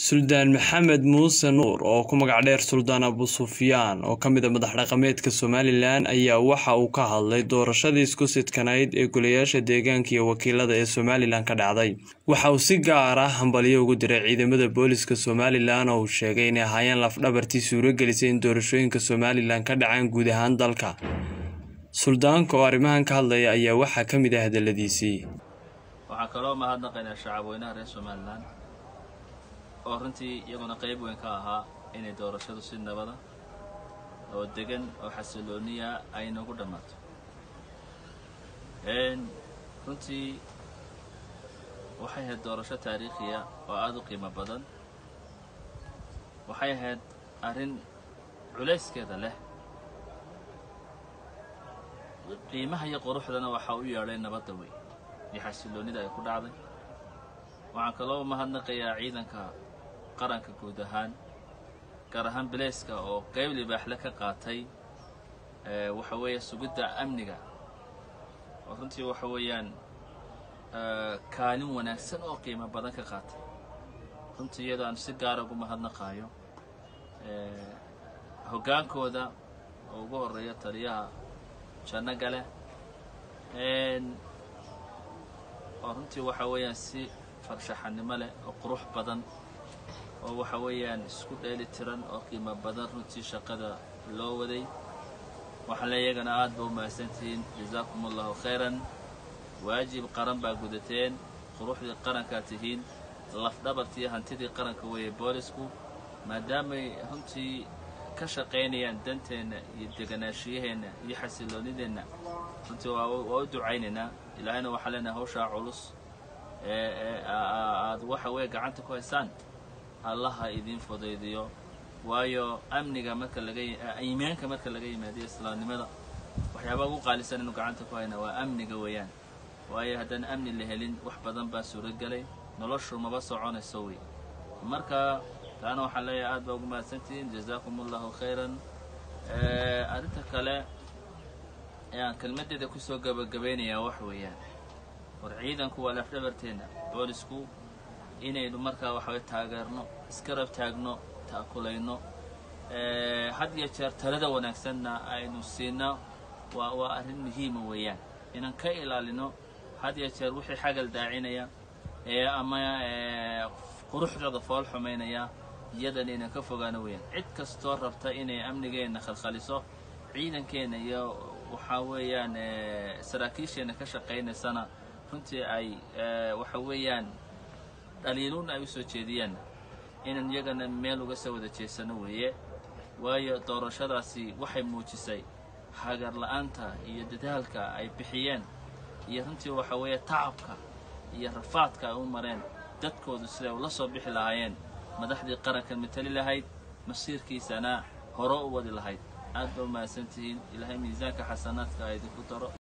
Suldaan Maxamed Muuse Nuur oo ku magac dheer Suldaan Abu Sufyaan oo ka mid ah madax dhaqameedka Somalilan ayaa waxa uu ka hadlay doorashadii isku sidkanayd ee golayaasha deegaanka iyo wakiilada ee Somalilan ka dhacday. Waxa uu si gaar ah hambalyo ugu diray ciidamada booliska Somalilan oo uu sheegay inay ahaayeen laf-dhabartii suuragelisay in doorashooyinka Somalilan ka dhacaan guud ahaan dalka. Suldaanka oo arrimahan ka hadlaya ayaa waxaa ka mid ah hadaladiisii. waxaan kaloo mahadnaqaynaa shacabweynaha reer somalilan oo runtii iyaguna qayb weyn ka ahaa inay doorashadu si nabada oo degan oo xasilooniya ay noogu dhammaato runtii waxay ahayd doorasho taariikhiya oo aada u qiimo badan waxay ahayd arrin culayskeeda leh qiimaha iyo quruxdana waxaa u yeedhay nabadda weyn iyo xasiloonnida ay ku dhacday waxaan kaloo mahadnaqayaa ciidanka qaranka guud ahaan gaar ahaan bilayska oo qayb libaaxle ka qaatay waxa weeye sugidda amniga oo runtii waxa weeyaan kaalin wanaagsan oo qiimo badan ka qaatay runtii iyadoo aan si gaara ugu mahadnaqaayo hoggaankooda oo ugu horreeya taliyaha janno gale oo runtii waxa weeyaan si farshaxanimo leh oo qurux badan oo waxa weeyaan isku dheeli tiran oo qiimo badan runtii shaqada loo waday waxaan le iyagana aad ba u mahadsantihiin jazaakum allahu khayran waajib qaran baa gudateen quruxdii qarankaa tihiin lafdhabartii hantidii qaranka weeye boolisku maadaamay runtii ka shaqaynayaan danteenna iyo deganaashiyaheenna iyo xasiloonideenna runtii waa u ducaynaynaa ilaahayna waxaa leenahay hawshaa culus ee aad waxa weeye gacanta ku haysaan allaha idiin fudaydiyo waayo amniga marka laga iimaanka marka laga yimaadiyo islaamnimada waxyaabaa ugu qaalisan inu gacanta ku hayna waa amniga weeyaan waayo haddaan amni la helin wax badan baa suuragelay noloshu maba soconayso wey marka taana waxaan leeyahay aad baa ugu mahadsantihiin jazaakum allahu khayran arrinta kale ee aan kelmaddeeda kusoo gabagabaynayaa wax weeyaan war ciidanku waa lafdhabarteenna boolisku inaynu markaa waxaway taageerno iskarab taagno taakulayno had iyo jeer talada wanaagsanna aynu siino waa waa arrin muhiima weeyaan inaan ka ilaalino had iyo jeer wixii xagal daacinaya ee ama quruxdooda fool xumaynaya iyadan inaan ka fogaano weeyaan cid kastoo rabta inay amnigeenna khalkhaliso ciidankeenna iyo waxaa weeyaan saraakiisheenna ka shaqaynaysana runtii ay waxa weeyaan dhaliiluun ay u soo jeediyaan inaan iyagana meel uga soo wada jeesano weeye waayo doorashadaasi waxay muujisay hagar la'aanta iyo dadaalka ay bixiyeen iyo runtii waxa weeye tacabka iyo rafaadka ay u mareen dadkoodu siday ula soo bixi lahaayeen madaxdii qaranka matali lahayd masiirkiisana hore u wadi lahayd aad ba u mahadsantihiin ilaahay miisaanka xasanaadka a idinku daro